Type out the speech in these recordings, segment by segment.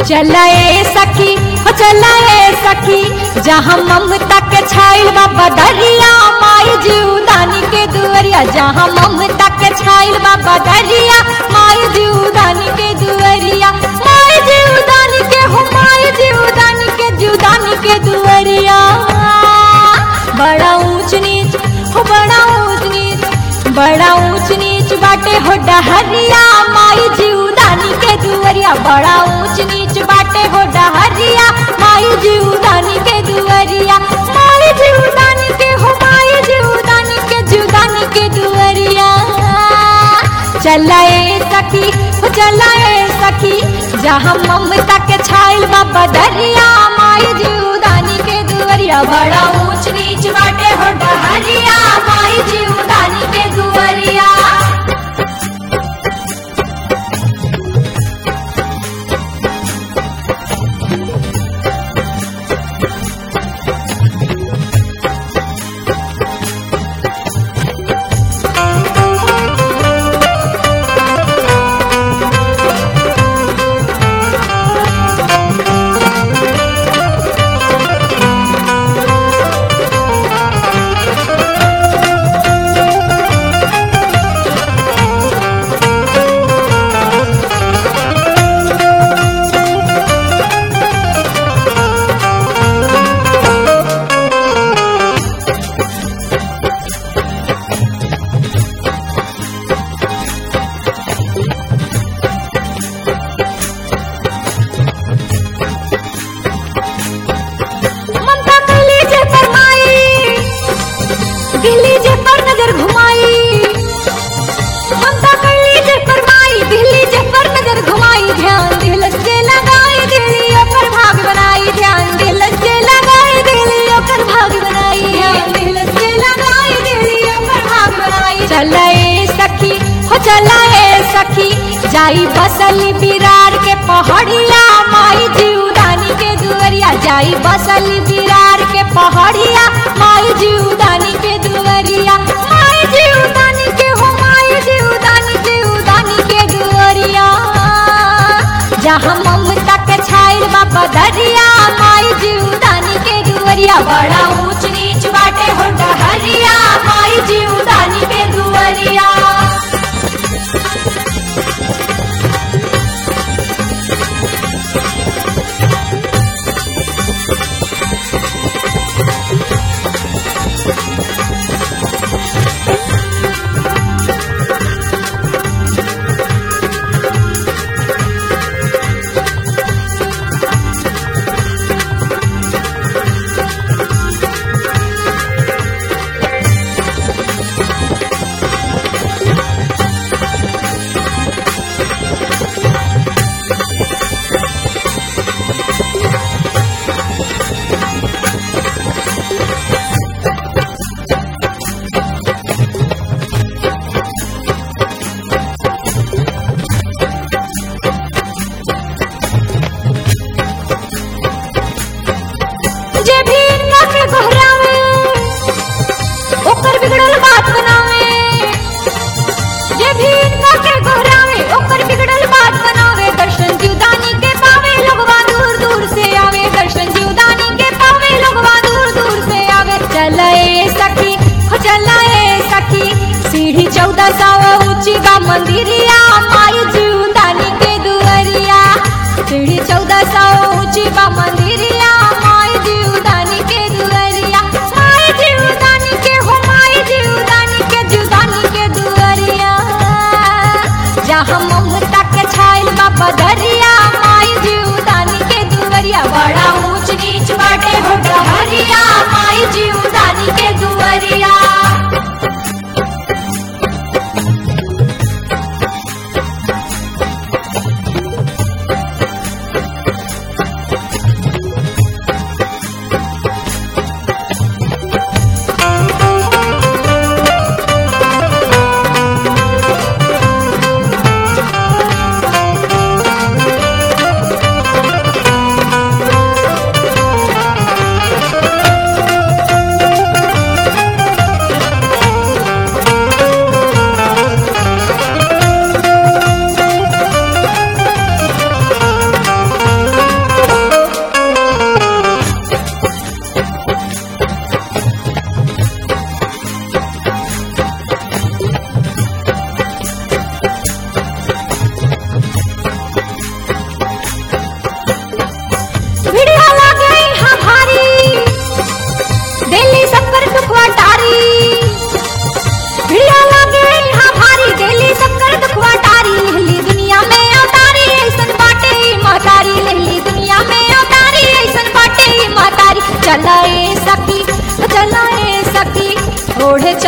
चलाए सखी हो चलाए सखी जहाँ ममता के छाइल बाबा दरिया माई जीवदानी के दुअरिया जहाँ ममता के छाइल बाबा दरिया माई जीवदानी के दुअरिया माई जीवदानी के हो माई जीवदानी के जीवदानी के दुअरिया बड़ा ऊंच नीच हो बड़ा ऊंच नीच बड़ा ऊंच नीच बाटे हो डहरिया माई जीवदानी के दुअरिया बड़ा ऊंच नीच बाटे हो डहरिया माई जीवदानी के दुअरिया माई जीवदानी के हो माई जीवदानी के जीवदानी के दुअरिया चलाए सखी हो चलाए सखी जहाँ ममता के छाइल बाबा दरिया माई जीवदानी के दुअरिया बड़ा ऊंच नीच बाटे हो डहरिया माई जीवदानी के दुअरिया ममता कहली जे फरमाई दिल्ली जे पर नजर घुमाई ममता कहली जे फरमाई दिल्ली जे पर नजर घुमाई ध्यान दिल से लगाई दिल्ली ओकर भाग बनाई ध्यान दिल से लगाई दिल्ली ओकर भाग बनाई ध्यान दिल से लगाई दिल्ली ओकर भाग बनाई चलाए सखी हो चलाए सखी जाई बसली बिरार के पहाड़िया माई जीवदानी के दुअरिया जाई बसली बिरार के पहाड़िया माई जीवदानी के दुअरिया माई जीवदानी के हो माई जीवदानी जीवदानी के दुअरिया जहाँ ममता के छाइल बाबा दरिया माई जीवदानी के दुअरिया बड़ा ऊंच नीच बाटे हो डहरिया माई जीवदानी के दुअरिया जे भी इनका के गोहरावे ओकर बिगड़ल बात बनावे जे भी इनका के गोहरावे ओकर बिगड़ल बात बनावे दर्शन जीवदानी के पावे लोगवा दूर दूर से आवे दर्शन जीवदानी के पावे लोगवा दूर दूर से आवे चलाए सखी हो चलाए सखी सीढ़ी चौदह सौ ऊंची बा मंदिरिया माई जीवदानी के दुअरिया सीढ़ी चौदह सौ ऊंची बा मंदिरिया माई जीवदानी के दुअरिया माई जीवदानी के हो माई जीवदानी के जीवदानी के दुअरिया जहाँ ममता के छाइल बाबा दरिया माई जीवदानी के दुअरिया बड़ा ऊंच नीच बाटे हो डहरिया माई जीवदानी के दुअरिया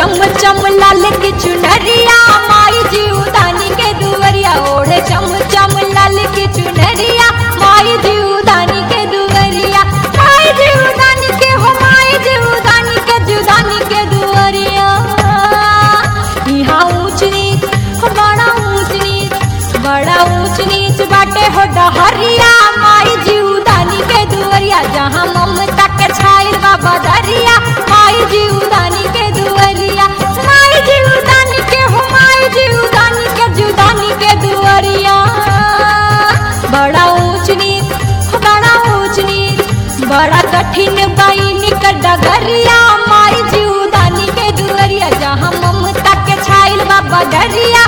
चम चम लाल की चुनरिया माई जीवदानी के दुवरिया ओढ़े चम चम लाल की चुनरिया माई जीवदानी के दुवरिया माई जीवदानी के हो माई जीवदानी के जुदानी के दुवरिया यहाँ ऊंच नीच हो बड़ा ऊंच नीच बड़ा ऊंच नीच बाटे हो डहरिया माई जीवदानी के दुवरिया जहाँ ममता के छाइल बाबा दरिया माई जीवदानी के दुवरिया माई जीवदानी के हो माई जीवदानी के जुदानी के दुवरिया बड़ा ऊंच नीच हो बड़ा ऊंच नीच बड़ा कठिन बाइन का डगरिया माई जीवदानी के दुवरिया जहाँ ममता के छाइल बाबा दरिया